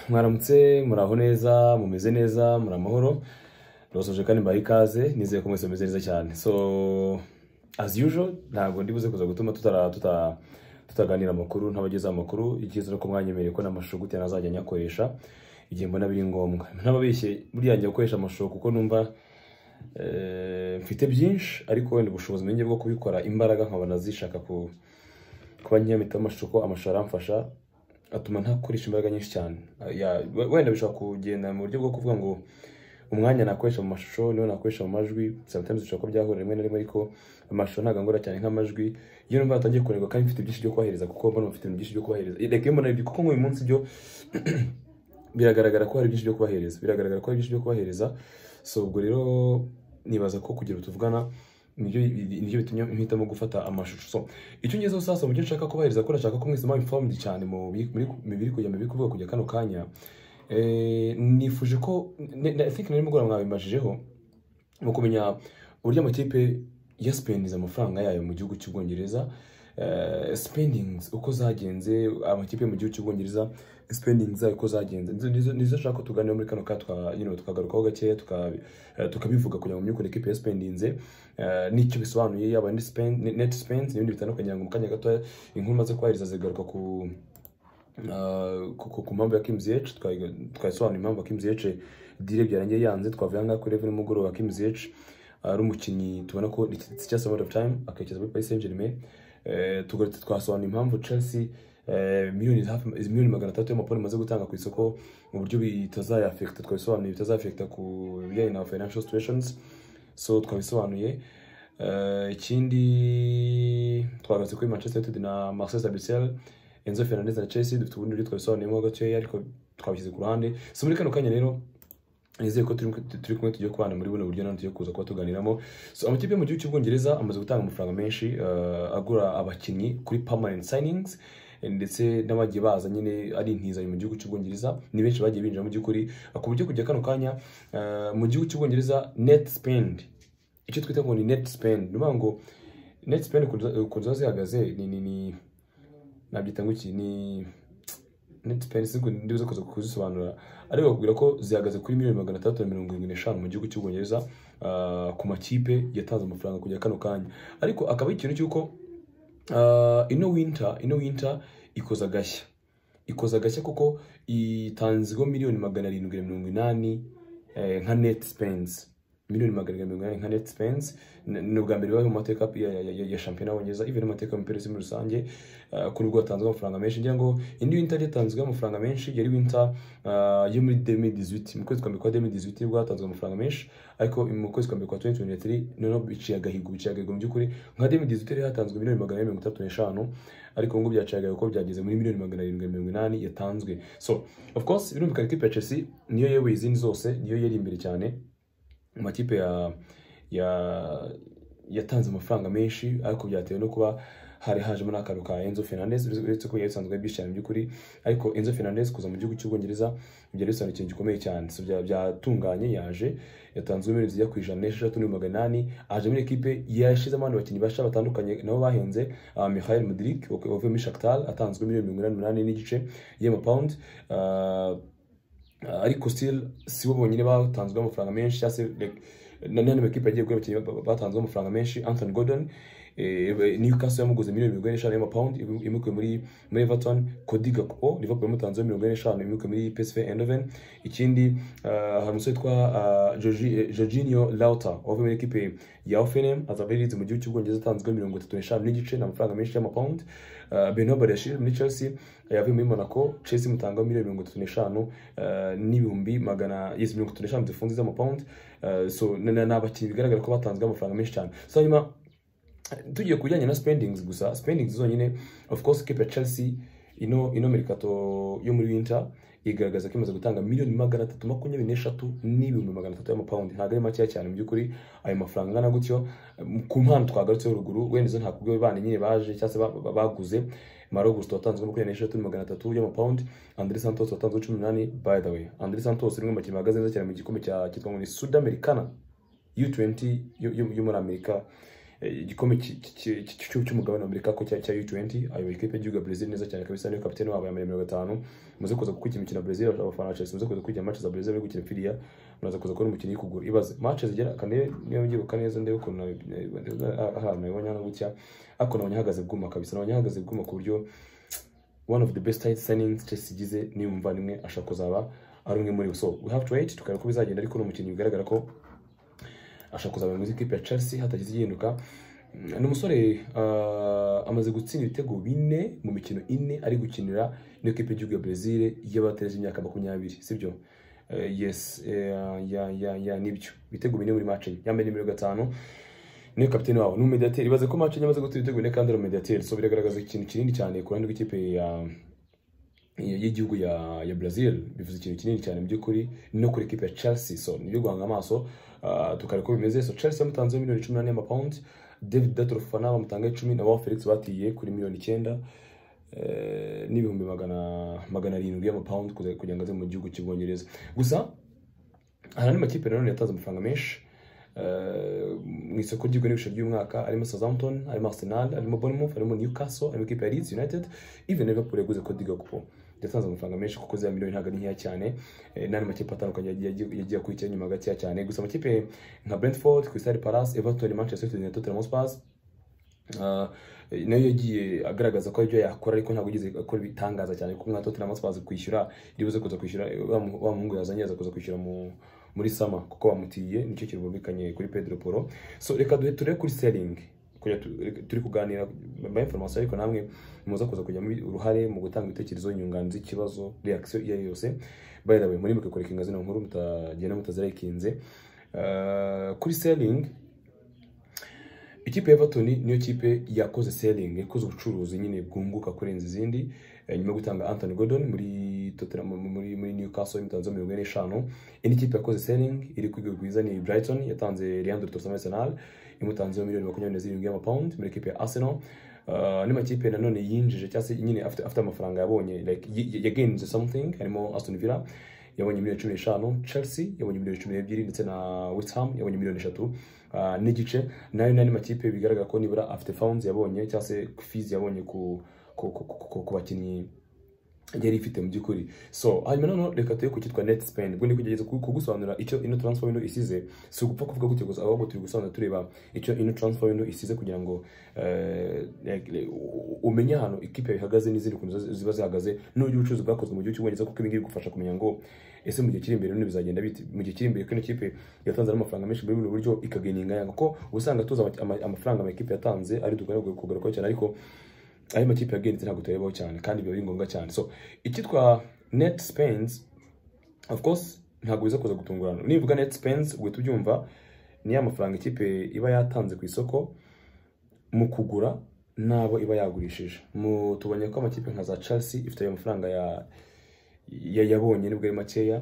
mwaramutse muraho neza mumeze neza muri amahoro rwasoje kandi mbaha ikaze nizeye ko mwese mumeze neza cyane so as usual ntabwo ndibuze kuza gutuma tutara- tuta- tutaganira amakuru ntabagezaho amakuru icyiza ni uko mwanyemereye ko n'amashusho gutya nazajya nyakoresha igihe mbona biri ngombwa ntababeshye buriya njya gukoresha amashusho kuko numva eh, mfite byinshi ariko wenda ubushobozi nenge bwo kubikora imbaraga nkabona zishaka ku kuba nkiyamitamo amashusho ko amashusho aramfasha atuma ntakoresha imbaraga nyinshi cyane Ah, ya- we- wenda bishobora kugenda mu buryo bwo kuvuga ngo umwanya nakoresha mu mashusho niwo nakoresha mu majwi sometimes bishobora ko byahura rimwe na rimwe ariko amashusho ntabwo angora cyane nk'amajwi iyo numva yatangiye kunanirwa kandi mfite byinshi byo kubahereza kuko mbona mfite ibintu byinshi byo kubahereza reka iyo mbona ibyo kuko nk'uyu munsi byo biragaragara ko hari byinshi byo kubahereza biragaragara ko hari byinshi byo kubahereza so ubwo rero nibaza ko kugira utuvugana nibyo nibyo bitumye mpitamo gufata amashusho so icyo ngezeho sasa mu byo nshaka kubahereza ko nashaka ko mwese mwaba informed cyane mu bi- muri- mu biri kujya mu biri kuvuga kujya kano kanya Eh, nifuje ko ne- ne- I think nari mugoroba mwabimajijeho mu kumenya uburyo amakipe ya spendingiza amafaranga yayo mu gihugu cy'ubwongereza eh, spendings uko zagenze amakipe yo mu gihugu cy'ubwongereza spendings zayo uko zagenze Nizo- nizo nizo nshaka ko tuganira muri kano ka twa- you know, tukagarukaho gakeya tuka- eh, tukabivuga kugira ngo mumenye ukuntu ikipe ya spendinze eh, nicyo bisobanuye yaba ni spend- ni- net spends n'ibindi bitandukanye ngo mu kanya gato inkuru maze kubahiriza zigaruka ku Uh, ku- ku- ku mpamvu ya Kings H twayiga- twayisobanura impamvu ya Kings H dire byarangiye yanze twavuye ahangaha kuri Revenue mugoroba Kings H ari umukinnyi tubona ko it's just a matter of time akerekeza muri Paris Saint Germain tugarutse twasobanura impamvu Chelsea eh, miliyoni hafi miliyoni magana atatu y'amaporo imaze gutanga ku isoko mu buryo bitazayafekita twabisobanuye bitazafekita ku bijyanye na financial situations so twabisobanuye Eh, ikindi twagarutse kuri manchester united na marcel sabicel enzo fernandez na chelsea dufite ubundi buryo twabisobanuyemo gakeya ariko twabishyize ku ruhande so muri kano kanya rero nizeye ko turi turi kumwe tugiye kubana muri buno buryo nanone tugiye kuza kuba tuganiramo so amakipe yo mu gihugu cy'ubwongereza amaze gutanga amafaranga menshi eh, agura abakinnyi kuri permanent signings eh, ndetse n'abagiye baza nyine ari intizanyo mu gihugu cy'ubwongereza ni benshi bagiye binjira mu by'ukuri ku buryo kujya kano kanya eh, mu gihugu cy'ubwongereza net spend icyo twita ngo ni net spend ni ukuvuga ngo net spend ukuntu ziba zihagaze ni ni ni nabyita ngo iki ni net spend si ndibuze kuza kuzisobanura ariko bakubwira ko zihagaze kuri miliyoni magana atandatu na mirongo irindwi n'eshanu mu gihugu cy'ubwongereza ah, ku makipe yatanze amafaranga kujya kano kanya ariko akaba ari ikintu cy'uko ah, ino winter ino winter ikoza agashya ikoza agashya kuko itanzweho miliyoni magana arindwi na mirongo inani eh, nka net spends miliyoni magana arindwi na mirongo inani nka net spends N- ni ubwa mbere bibaye mu mateka ya, ya, ya, ya shampiyona y'ubwongereza even n'amateka y'umupira w'isi muri rusange uh, kuri ubwo hatanzwe amafaranga menshi ngira ngo indi winter yatanzwe amafaranga menshi yari winter ah, yo muri 2018 mu kwezi kwa mbere kwa 2018 nibwo hatanzwe amafaranga menshi ariko mu kwezi kwa mbere kwa 2023 noneho biciye agahigo biciye agahigo mu by'ukuri nka 2018 rero hatanzwe miliyoni magana ane mirongo itatu n'eshanu ariko ngo byaciye agahigo ko byageze muri miliyoni magana arindwi na mirongo inani yatanzwe so of course birumvikana ikipe ya chelsea niyo yewe izindi zose niyo yari imbere cyane mu makipe ya ya yatanze amafaranga menshi ariko byatewe no kuba hari hajemo n'akantu ka Enzo Fernandez uretse ko yasanzwe byishimiye by'ukuri ariko Enzo Fernandez kuza mu gihugu cy'ubwongereza byari bisobanura ikintu gikomeye cyane so bya- byatunganye yaje yatanzwe miliyoni zijya ku ijana n'esheshatu n'ibihumbi magana inani aje muri ekipe yashizemo abandi bakinnyi basha batandukanye nabo bahenze uh, Mikhail Mudrik wavuye muri Shakhtar atanzwe miliyoni mirongo inani n'umunani n'igice y'amapawundi Ah, ariko still si bo bonyine batanzweho amafaranga menshi cyangwa se like, na- n'andi makipe yagiye kuri abakinnyi ba- batanzweho amafaranga menshi Anthony Gordon eh, Newcastle yamuguze miliyoni mirongo ine n'eshanu y'amapawundi imu- imukuye muri muri Everton Cody Gakpo Liverpool yamutanzeho mirongo ine n'eshanu imukuye muri PSV Eindhoven ikindi ah, hari umusore witwa ah, Jorgi- eh, Jorginho Lauta wavuye muri ekipe ya Hoffenheim azaba yarize mu gihugu cy'ubwongereza atanzweho mirongo itatu n'eshanu n'gice ni amafaranga menshi y'amapawundi Ah, Benoit Badiashile muri Chelsea yavuye muri Monaco Chelsea imutangaho miliyoni mirongo itatu n'eshanu ah, n'ibihumbi magana yes mirongo itatu n'eshanu zifunze z'amapawundi Ah, so ni ni- ni abakinnyi bigaragara ko batanzweho amafaranga menshi cyane so hanyuma tugiye ku bijyanye na spendings gusa spendings zonyine of course ikipe ya Chelsea ino ino merikato yo muri winter igaragaza ko imaze gutanga miliyoni magana atatu makumyabiri n'eshatu n'ibihumbi magana atatu y'amapawundi ntabwo ari makeya cyane mu by'ukuri ayo mafaranga angana gutyo um, ku mpano twagarutseho ruguru wenda izo ntabwo ubwo bana nyine baje cyangwa se ba- ba- baguze Maro Gusto watanzwe makumyabiri n'eshatu magana atatu y'amapawundi Andre Santos watanzwe cumi n'umunani by the way Andre Santos ni umwe mu bakinnyi bahagaze neza cyane mu gikombe cya cyitwa ngo ni Sudamericana U20 yo, yo, yo muri Amerika eh, igikombe ki- ki- ki- ki- cy'u- cy'umugabane wa Amerika ko cya cya U20 ayoboye ikipe y'igihugu ya Brazil neza cyane kabisa niyo kapiteni wabo yambaye nimero gatanu muze kuza gukurikira imikino ya Brazil abafana ba Chelsea muze kuza gukurikira match za Brazil bari gukina firiya muraza kuza kubona umukino y'ikuguru ibaze match zigera kane niyo mbyibuka neza ndebe ukuntu nabi- ah, ahantu nabibonye hano gutya ariko nabonye ahagaze bwuma kabisa nabonye ahagaze bwuma ku buryo one of the best tight signings Chelsea igize ni umuvandimwe ashaka kuzaba ari umwe muri bo so we have to wait tukareba uko bizagenda ariko ni umukinnyi bigaragara ko ashaka kuzaba mu ikipe ya Chelsea hatagize igihinduka Mm, ni umusore ah, amaze gutsinda ibitego bine mu mikino ine ari gukinira n'iyo kipe y'igihugu ya Brazil y'abategereje imyaka makumyabiri sibyo Eh, yes eh, ya ya ya nibyo ibitego bine muri match yambaye nimero gatanu niyo kapiteni wabo ni umediateri ibaze ko match yamaze gutera ibitego bine kandi ari umediateri so biragaragaza ikintu kinini cyane ku ruhande rw'ikipe ya ya- y'igihugu ya ya Brazil bivuze ikintu kinini cyane mu by'ukuri no kuri equipe ya Chelsea so nibyo guhanga amaso ah, tukareba uko bimeze so Chelsea bamutanzeho miliyoni cumi n'ane y'amapawundi David Datro Fofana bamutanga icumi na Wao Felix batiye kuri miliyoni icyenda eh, n'ibihumbi magana magana arindwi y'amapawundi kuza- kugira ngo aze mu gihugu cy'ubwongereza gusa hari andi makipe nanone yatanze amafaranga menshi eh, mu isoko ry'igura n'ibiciro by'umwaka harimo Southampton harimo Arsenal harimo Bournemouth harimo Newcastle harimo ikipe ya Leeds United even Liverpool yaguze Cody Gakpo yatanze amafaranga menshi kuko za miliyoni ntabwo ari nkeya cyane eh, n'andi makipe atandukanye yagiye- yagiye yagiye akurikira nyuma gakeya cyane gusa amakipe nka Brentford Crystal Palace Everton Manchester United na Tottenham Hotspur Ah, nayo yagiye agaragaza ko aribyo yakora ariko ntabwo yigeze akora ibitangaza cyane kuko nka Tottenham Hotspur kwishyura iribuze kuza kwishyura eh, wa mu- wa muhungu yazanye aza kuza kwishyura mu muri sama kuko bamutiye nicyo kirumvikanye kuri Pedro Poro so reka duhe turebe kuri selling kugira tu- reka- turi kuganira ba information ariko namwe muza kuza kujya muri uruhare mu gutanga ibitekerezo nyunganizi ikibazo reaction iyo ari yo yose by the way muri mwe kureka ingazi nkuru mutagenda mutazirayikinze Ah, kuri selling ikipe ya Everton niyo kipe yakoze selling yakoze ubucuruzi nyine bwunguka kurenza izindi eh, nyuma yo gutanga Anthony Gordon muri Tottenham muri muri Newcastle imutanze mirongo ine n'eshanu indi kipe yakoze selling iri ku rwego rwiza ni Brighton yatanze Leandro Trossard Arsenal imutanzeho miliyoni makumyabiri na zirindwi y'amapawundi muri kipe ya Arsenal Uh, n'amakipe nanone yinjije cyangwa se nyine afite, afite amafaranga yabonye like y- y- yagenze something harimo Aston Villa yabonye miliyoni cumi n'eshanu Chelsea yabonye miliyoni cumi n'ebyiri ndetse na West Ham yabonye miliyoni eshatu ah, n'igice nayo n'andi makipe bigaragara ko nibura afite funds yabonye cyangwa se fees yabonye ku ku- ku- ku- ku- ku bakinnyi yari ifite mu by'ukuri so hanyuma noneho reka tuye ku cyitwa net spend ubwo ndi kugerageza ku- kugusobanurira icyo ino transfer window isize si ugupfa kuvuga gutyo gusa ahubwo turi gusobanura tureba icyo ino transfer window isize kugira ngo eh, like, like, u- umenye ahantu ikipe ihagaze n'izindi kuntu ziba- ziba zihagaze n'uburyo ubucuruzi bwakozwe mu gihugu cy'ubwongereza kuko ibi ngibi bigufasha kumenya ngo ese mu gihe kiri imbere bino bizagenda bite mu gihe kiri imbere ko ino kipe yatanze n'amafaranga menshi muri buno buryo ikageninga yanga kuko usanga tuzi ama- ama- amafaranga amakipe yatanze ari dukwiriye kugarukaho cyane ariko ayo makipe yagenze ntabwo tuyabaho cyane kandi biba ari ngombwa cyane so icyitwa net spends of course ntabwo biza kuza gutungurana nivuga net spends uhita ubyumva ni ya mafaranga ikipe iba yatanze ku isoko mu kugura n'abo iba yagurishije mu tubonye ko amakipe nka za Chelsea ifite ayo mafaranga ya ya- yabonye nibwo ari makeya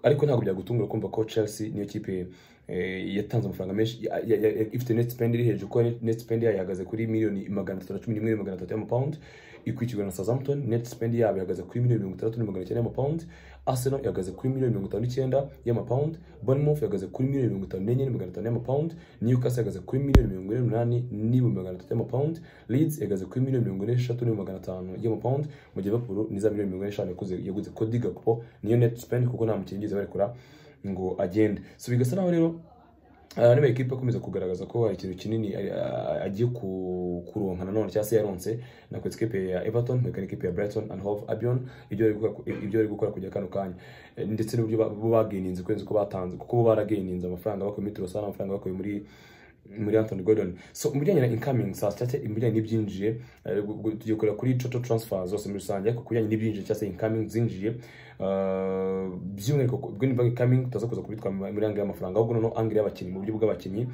ariko ntabwo byagutungura kumva ko Chelsea niyo kipe eh, yatanze amafaranga menshi ya- ya- ya- ifite net spend iri hejuru ko net spend yayo ihagaze kuri miliyoni magana atatu na cumi n'imwe magana atatu y'amapawundi ikurikirwa na Southampton net spend yabo ihagaze kuri miliyoni mirongo itandatu n'amagana icyenda y'amapawundi Arsenal ihagaze kuri miliyoni mirongo itanu n'icyenda y'amapawundi Bournemouth ihagaze kuri miliyoni mirongo itanu n'enye n'amagana atanu y'amapawundi Newcastle ihagaze kuri miliyoni mirongo ine n'umunani n'ibihumbi magana atatu y'amapawundi Leeds ihagaze kuri miliyoni mirongo ine n'eshatu n'ibihumbi magana atanu y'amapawundi mu gihe Liverpool ni za miliyoni mirongo ine n'eshanu yaguze- yaguze Cody Gakpo niyo net spend kuko nta mukinnyi bigeze barekura ngo agende so bigasa naho rero aha niba ekipa akomeza kugaragaza ko hari ikintu kinini ari- a- agiye ku- kuronka nanone cyangwa se yaronse nakora ikipe ya Everton nkwereka n'ikipe ya Brighton and Hove Albion ibyo bari gukora- ibyo bari gukora kujya kano kanya Eh, ndetse n'uburyo ba- bo bageninze kurenza uko batanze kuko bo barageninze amafaranga bakuye muri Trossard amafaranga bakuye muri muri Anthony Gordon so mu bijyanye na incoming sales cyangwa se ibijyanye n'ibyinjiye eh, gu- gu- tugiye kureba kuri total transfer zose muri rusange ariko ku bijyanye n'ibyinjiye cyangwa se incoming zinjiye eh, by'umwihariko ku- ubwo ni banki incoming tutaza kuza kubitwa mu- muri angle y'amafaranga ahubwo noneho angle y'abakinnyi mu buryo bw'abakinnyi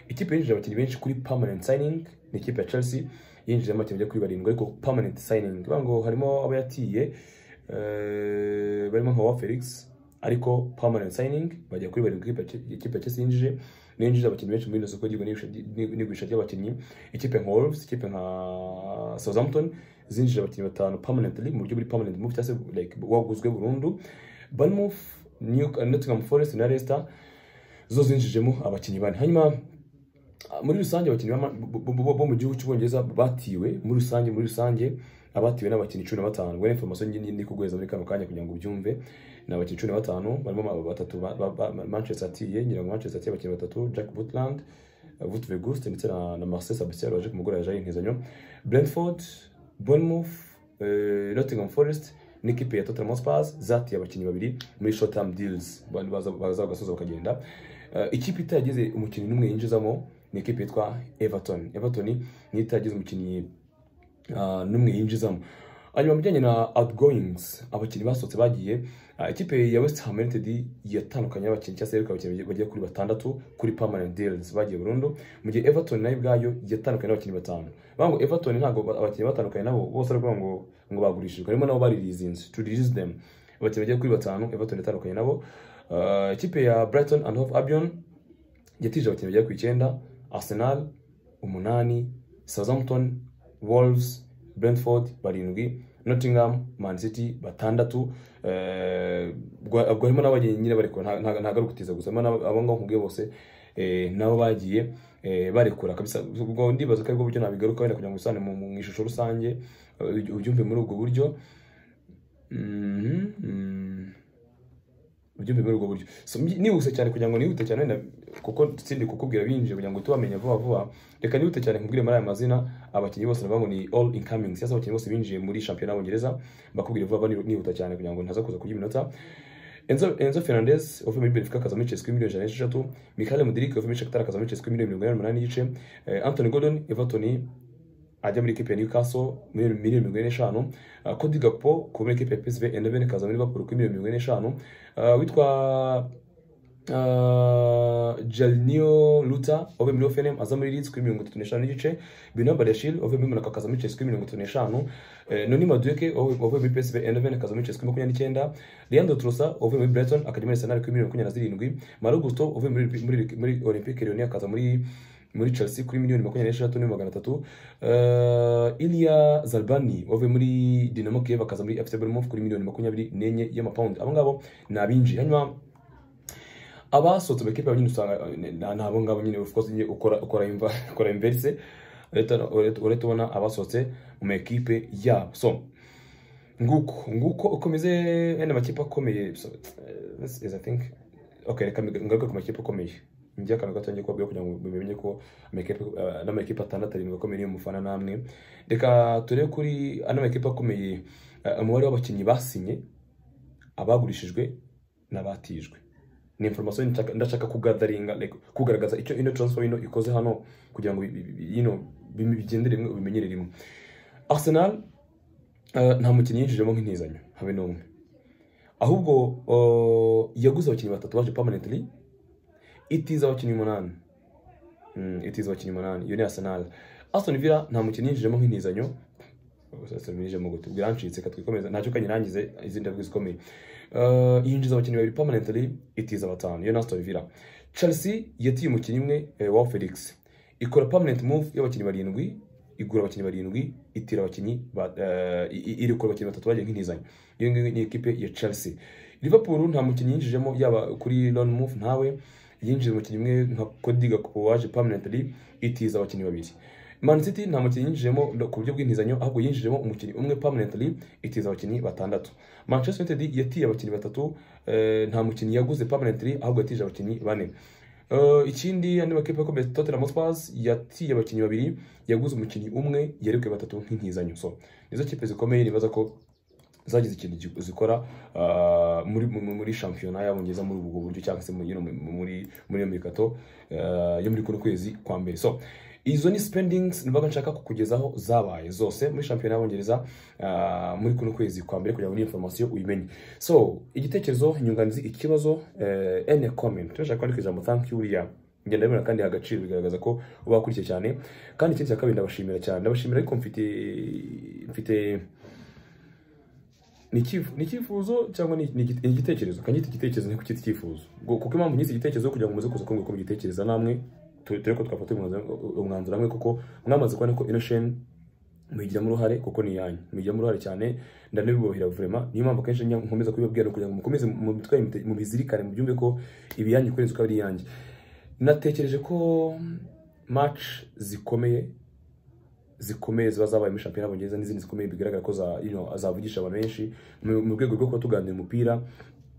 ikipe yinjije abakinnyi benshi kuri permanent signing ni ikipe ya Chelsea yinjije amakinnyi agera kuri barindwi ariko permanent signing bivuga ngo harimo abo yatiye eh, barimo nka wa Felix ariko permanent signing bajya kuri barindwi ikipe ya Ch- ikipe ya Chelsea yinjije niyo yinjiza abakinnyi benshi muri ino soko ry'igura n'igurisha- n'i- n'igurisha ry'abakinnyi ikipe nka Wolves ikipe nka Southampton zinjije abakinnyi batanu permanently mu buryo buri permanent move cyangwa se like waguzwe burundu Bournemouth New- Nottingham Forest na Leicester zo zinjijemo abakinnyi bane hanyuma muri rusange abakinnyi b'ama- bo- bo bo mu gihugu cy'ubwongereza batiwe muri rusange muri rusange abatiwe n'abakinnyi cumi na batanu ubwo ni information nyine ndi kuguhereza muri kano kanya kugira ngo ubyumve ni abakinnyi cumi na batanu barimo ma- batatu ba- ba- ba- manchester atiye ngira ngo manchester atiye abakinnyi batatu jack butland vutve guste ndetse na, na marcel sabisier waje kumugura yaje yintizanyo brentford bournemouth eh, nottingham forest n'ikipe ya Tottenham Hotspur zatiye abakinnyi babiri muri short term deals Ba- baza baza bagasoza bakagenda Eh, ikipe itagize umukinnyi n'umwe yinjizamo ni ikipe yitwa Everton Everton niyo itagize umukinnyi ah, n'umwe yinjizamo hanyuma mu bijyanye na outgoings abakinnyi basohotse bagiye ah, ikipe ya west ham united yatandukanye abakinnyi cyangwa se yeruka abakinnyi bagera kuri batandatu kuri permanent deals bagiye burundu mu gihe everton nayo ubwayo yatandukanye n'abakinnyi batanu bavuga ngo everton ntabwo ba- abakinnyi batandukanye nabo bose ari ukuvuga ngo ngo bagurishijwe harimo nabo baririzinze to release them abakinnyi bagera kuri batanu everton yatandukanye nabo Ah, ikipe ya brighton and hove albion yatije abakinnyi bagera ku icyenda arsenal umunani southampton wolves brentford barindwi nottingham man city batandatu Eh, ubwo- ubwo harimo n'abagiye nyine barekura nta- nta- ntabwo ari ukutiza gusa harimo n'abo- abo ngabo nkubwiye bose eh, nabo bagiye eh, barekura kabisa ubwo ndibaza ko aribwo buryo nabigaruka wenda kugira ngo bisane mu mu ishusho rusange eh, uby- ubyumve muri ubwo buryo Mhm, mhm. ubyumve muri ubwo buryo So, mbi- nihuse cyane kugira ngo nihute cyane wenda kuko sindi kukubwira binjiye kugira ngo uhite ubamenya vuba vuba reka nihute cyane nkubwire muri aya mazina abakinnyi bose navuga ngo ni all incoming cyangwa se abakinnyi bose binjiye muri shampiyona y'ubongereza mbakubwire vuba vuba nihuta cyane kugira ngo ntaza kuza kurya iminota Enzo, Enzo Fernandez wavuye muri Benfica akaza muri Chelsea kuri miliyoni ijana n'esheshatu Mikhail Mudrik wavuye muri Shakhtar akaza muri Chelsea kuri miliyoni mirongo inani n'umunani n'igice Eh, Anthony Gordon Everton ajya muri ikipe ya Newcastle muri miliyoni mirongo ine n'eshanu Eh, Cody Gakpo kuva muri ikipe ya PSV Eindhoven akaza muri Liverpool kuri miliyoni mirongo ine n'eshanu Eh, witwa Uh, Jalinio Luta wavuye muri Hoffenheim aza muri Leeds kuri mirongo itatu n'eshanu n'igice Benoît Badiashile wavuye muri Monaco akaza muri Chelsea kuri mirongo itatu n'eshanu Eh, Noni Madueke wavuye wavuye muri PSV Eindhoven akaza muri Chelsea kuri makumyabiri n'icyenda Leandro Trossard wavuye muri Brighton akajya muri Arsenal kuri miliyoni makumyabiri na zirindwi Malo Gusto wavuye muri muri muri Olympique Lyon akaza muri muri Chelsea kuri miliyoni makumyabiri n'esheshatu n'ibihumbi magana atatu Eh, Ilya Zarbani wavuye muri Dynamo Kiev akaza muri FC Bournemouth kuri miliyoni makumyabiri n'enye y'amapawundi abo ngabo ni abinjiye hanyuma abasohotse amakipe yabo nyine usanga eh, ni abo ngabo nyine of course nyine ukora ukora imva ukora inverse urahita urahita ubona abasohotse mu makipe yabo so nguko nguko uko meze wenda amakipe akomeye so, eh, this is i think okay reka mbi- ngaruke ku makipe akomeye njya akantu gato ngiye kubabwira kugira ngo mumenye ko amakipe eh, n'amakipe atandatu arindwi akomeye niyo mufana namwe reka turebe kuri ano makipe akomeye eh, umubare w'abakinnyi basinye abagurishijwe n'abatijwe ni information nshaka- ndashaka kugatharinga like kugaragaza icyo ino transfer ino ikoze hano kugira ngo bi- bi- bi- you know, bi- bigendere rimwe bimenyere rimwe arsenal eh, nta mukinnyi yinjijemo nk'intizanyo habe n'umwe ahubwo eh, yaguze abakinnyi batatu baje permanently itiza abakinnyi umunani Mm, itiza abakinnyi umunani iyo ni arsenal aston villa nta mukinnyi yinjijemo nk'intizanyo serivisi mu gutubwira ncitse reka twikomeze ntacyo kanyirangize izindi ndavuga zikomeye Eh, yinjiza abakinnyi babiri permanently itiza batanu iyo na Aston Villa Chelsea yatiye umukinnyi umwe eh, wa Felix ikora permanent move y'abakinnyi barindwi igura abakinnyi barindwi itira abakinnyi ba- eh, i- i- irikura abakinnyi batatu bagiye nk'intizanyo iyo ngiyo ni ikipe ya Chelsea Liverpool nta mukinnyi yinjijemo yaba kuri loan move ntawe yinjije umukinnyi umwe nka Cody Gakpo waje permanently itiza abakinnyi babiri Man City nta mukinnyi yinjijemo ku buryo bw'intizanyo ahubwo yinjijemo umukinnyi umwe permanently itiza abakinnyi batandatu Manchester United yatiye abakinnyi batatu eh, nta mukinnyi yaguze permanently ahubwo yatije abakinnyi bane Eh, ikindi andi makipe akomeye Tottenham Hotspur yatiye abakinnyi babiri yaguze umukinnyi umwe yarebwe batatu nk'intizanyo so nizo kipe zikomeye nibaza ko zagize ikintu gi- zikora ah, muri muri- muri shampiyona y'abongereza muri ubwo buryo cyangwa se muri you know, muri muri iyo mirikato ah, yo muri kuno kwezi kwa mbere so izo ni spendings nibaga nshaka kukugezaho zabaye zose muri shampiyona y'abongereza ah, muri kuno kwezi kwa mbere kugira ngo n'iyo information uyimenye so igitekerezo inyunganizi ikibazo eh, any comment turashaka kwandika ijambo thank you Uriya ngenda bibona kandi agaciro bigaragaza ko uba wakurikiye cyane kandi ikindi cya kabiri ndabashimira cyane ndabashimira ariko mfite mfite ni icyifu- ni icyifuzo cyangwa ni ni igite- ni igitekerezo kanyita igitekerezo ntiko cyita icyifuzo Ngo- kuko impamvu nyise igitekerezo kugira ngo muze kuza kumbwira uko mugitekereza namwe tu- turebe ko twafata umwanzuro- umwanzuro hamwe kuko mwamaze kubona ko inosheni muyigiramo uruhare kuko ni iyanyu muyigiramo uruhare cyane ndanabibohera vurema niyo mpamvu akenshi njya nkomeza kubibabwira kugira ngo mukomeze mu mitwe yanyu mute- mubizirikane mubyumve ko ibiyanyu kurenza uko ari iyanyu natekereje ko maci zikomeye zikomeye ziba zabaye muri shampiyona y'abongereza n'izindi zikomeye bigaragara ko za- you know, zavugisha abantu benshi mu mu rwego rwo kuba tuganira umupira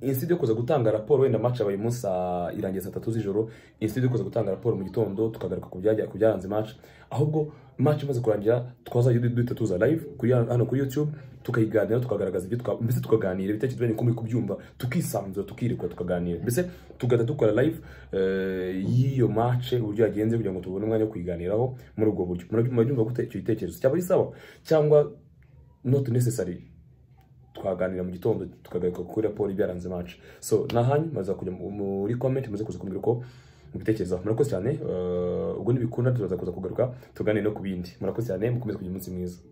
insida yo kuza gutanga raporo wenda match yabaye umunsi saa- irangiye saa tatu z'ijoro insida yo kuza gutanga raporo mu gitondo tukagaruka ku byajya- ku byaranze match ahubwo match imaze kurangira twazajya du- duhita tuza live kuri hano- hano kuri youtube tukayiganira tukagaragaza ibyo twa- mbese tukaganira ibitekerezo byanyu uko muri kubyumva tukisanzura tukirekura tukaganira mbese tugahita dukora live eh, y'iyo match uburyo yagenze kugira ngo tubone umwanya wo kuyiganiraho muri ubwo buryo Murabyu- murabyumva gute icyo gitekerezo cyaba ari sawa cyangwa not necessary twaganira mu gitondo tukagaruka kuri raporo ibyaranze match so nahanyu maze kujya mu- muri comment maze kuza kumbwira uko mubitekerezaho murakoze cyane eh, ubwo nibikunda tuzaza kuza kugaruka tuganire no ku bindi murakoze cyane mukomeze kugira umunsi mwiza